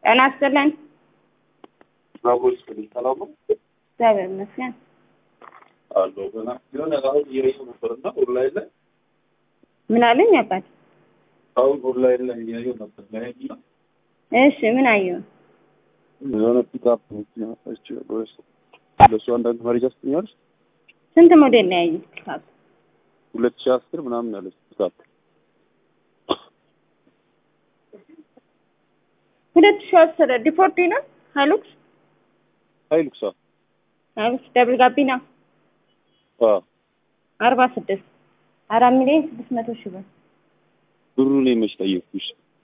ጤና ይስጥልን። አቦች ሰላም ነው እግዚአብሔር ይመስገን። አለሁ ገና የሆነ አሁን እያየሁ ነበር እና ኦንላይን ላይ ምን አለኝ አባት? አሁን ኦንላይን ላይ እያየሁ ነበር ላይ እና እሺ ምን አየሁ? የሆነ ፒክአፕ መኪና አይቼ ወይስ ለእሱ አንዳንድ መረጃ ስጥኛለች ስንት ሞዴል ነው ያዩት? ፒካፕ ሁለት ሺህ አስር ምናምን ያለች ፒክአፕ ሁለት ሺህ አስር ዲፎርዲ ነው ሀይሉክስ ሀይሉክሳ ሀይሉክስ ደብል ጋቢና አርባ ስድስት አራት ሚሊዮን ስድስት መቶ ሺህ ብር ብሩን መች ጠየቅኩሽ?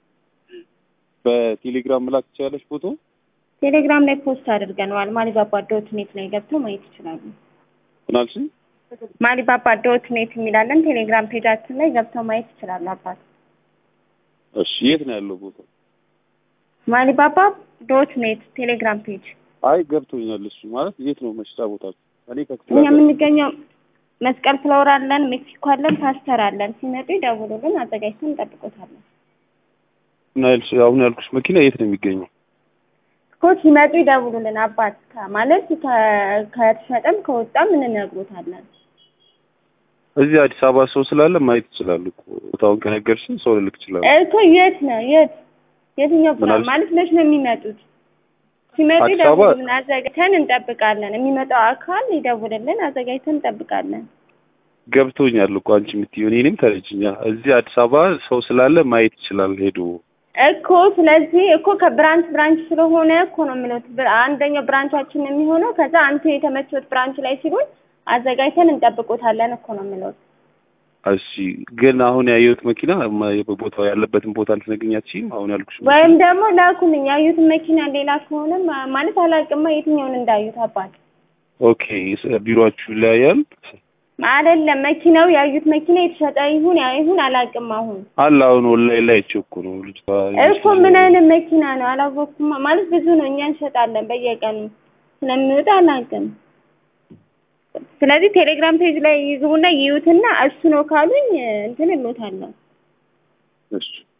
በቴሌግራም መላክ ትችላለች ፎቶ ቴሌግራም ላይ ፖስት አድርገነዋል። ማሊባባ ዶት ኔት ላይ ገብተው ማየት ይችላሉ። ምናልሽ ማሊባባ ዶት ኔት የሚላለን ቴሌግራም ፔጃችን ላይ ገብተው ማየት ይችላሉ። አባት እሺ የት ነው ያለው ቦታ? ማሊባባ ዶት ኔት ቴሌግራም ፔጅ። አይ ገብቶኛል። እሱ ማለት የት ነው መሸጫ ቦታችሁ? እኔ ከክፍለ እኛ ሀገር የምንገኘው መስቀል ፍላወር አለን፣ ሜክሲኮ አለን፣ ፓስተር አለን። ሲመጡ ይደውሉልን፣ አዘጋጅተን እንጠብቆታለን። እና ያልሽ- አሁን ያልኩሽ መኪና የት ነው የሚገኘው? እኮ ሲመጡ ይደውሉልን። አባት ከ- ማለት ከ- ከተሸጠም ከወጣም እንነግሮታለን። እዚህ አዲስ አበባ ሰው ስላለ ማየት ይችላሉ እኮ ቦታውን ከነገርሽኝ ሰው ልልክ ይችላሉ። እኮ የት ነው የት የትኛው ምን ፕላን አልሽ? ማለት መች ነው የሚመጡት? ሲመጡ አዲስ አበባ? ይደውሉልን፣ አዘጋጅተን እንጠብቃለን። የሚመጣው አካል ይደውልልን፣ አዘጋጅተን እንጠብቃለን። ገብቶኛል እኮ አንቺ የምትይው እኔንም ተረጅኛ። እዚህ አዲስ አበባ ሰው ስላለ ማየት ይችላል ሄዶ። እኮ ስለዚህ እኮ ከብራንች ብራንች ስለሆነ እኮ ነው የምለው። ብር- አንደኛው ብራንቻችን ነው የሚሆነው። ከዛ አንተ የተመቸት ብራንች ላይ ሲሉን አዘጋጅተን እንጠብቆታለን እኮ ነው የምለው። እሺ ግን አሁን ያየሁት መኪና ማ- ቦታው ያለበትን ቦታ ልትነግሪኝ አትችይም? አሁን ያልኩሽ መኪና? ወይም ደግሞ ላኩልኝ ያዩትን መኪና ሌላ ከሆነ ማ- ማለት አላውቅማ የትኛውን እንዳዩት አባት ኦኬ ስ- ቢሮአችሁ ይለያያል አይደለም መኪናው ያዩት መኪና የተሸጠ ይሁን ያ ይሁን አላውቅም። አሁን አለ አሁን ኦንላይን ላይ አይቼው እኮ ነው ልጅቷ እኮ ምን አይነት መኪና ነው አላወቅኩም። ማለት ብዙ ነው እኛ እንሸጣለን በየቀኑ ስለሚወጣ አላውቅም። ስለዚህ ቴሌግራም ፔጅ ላይ ይግቡና ይዩትና እሱ ነው ካሉኝ እንትን እሎታለሁ። እሺ